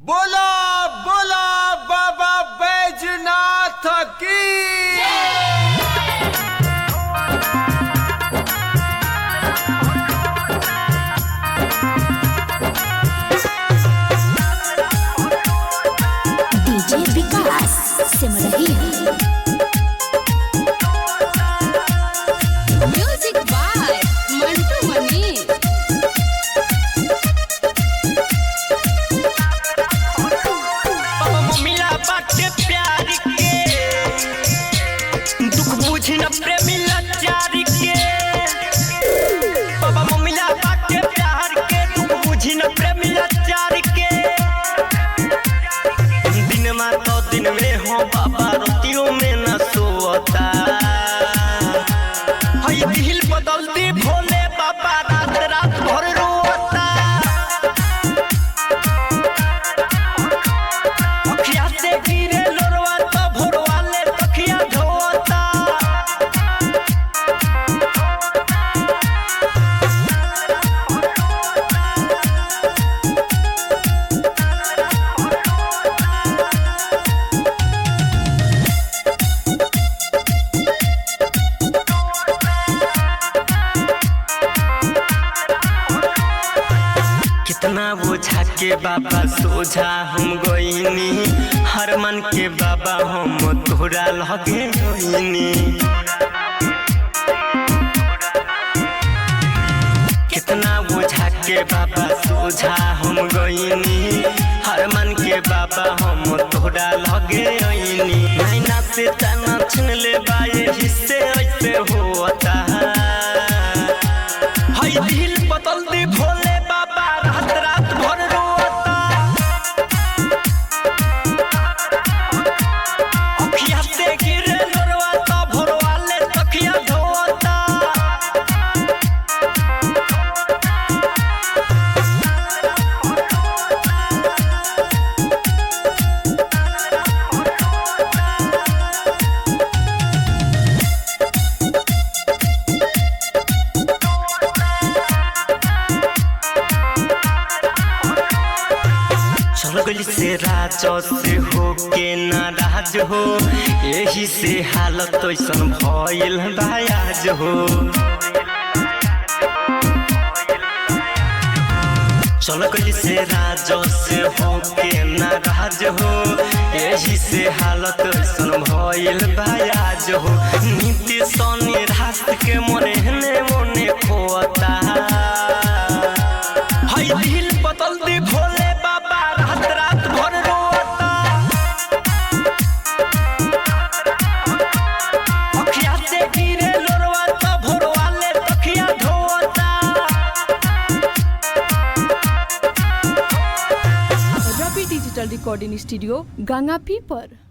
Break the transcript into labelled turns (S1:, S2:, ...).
S1: बोला बोला बाबा बैजनाथ की
S2: DJ Vikas Simrahi
S3: music by Mantu Mani
S4: बाबा मम्मीला बाटे प्यार के दुख बुझी न प्रेमी लाचार के बाबा मम्मीला बाटे प्यार के दुख बुझी न प्रेमी लाचार के दिन में तो दिन में हो बाबा रोटियों में न सोता हई दिल बदल दी भोले बाबा रात रात भर रोता अखिया से गिरे लोरवा तो भोरवा ले तखिया धोता कितना बोझा के बाबा सोझा हम गईनी हर मन के बाबा हम तोरा लगे गईनी कितना बोझा के बाबा सोझा हम गईनी हर मन के बाबा हम तोरा लगे गईनी नैना से तना छीन ले बाए हिस्से ऐसे होता हई दिल बदल दी भोले बाबा रात रात भर रोता अखिया से गिरे लोरवा तो भोरवा ले तखिया धोता चल से राज से हो के नाराज हो यही से हालत ऐसन भइल बायाज हो चल गई से राज से हो के नाराज हो यही से हालत ऐसन भइल बायाज हो नीति सनी रात के मने ने मने खोता हई दिल बदल दी भोले बाबा रात रात भर रोता अखिया से गिरे लोरवा तो भोरवा ले तखिया धोता
S5: रवि डिजिटल रिकॉर्डिंग स्टूडियो गंगापी पर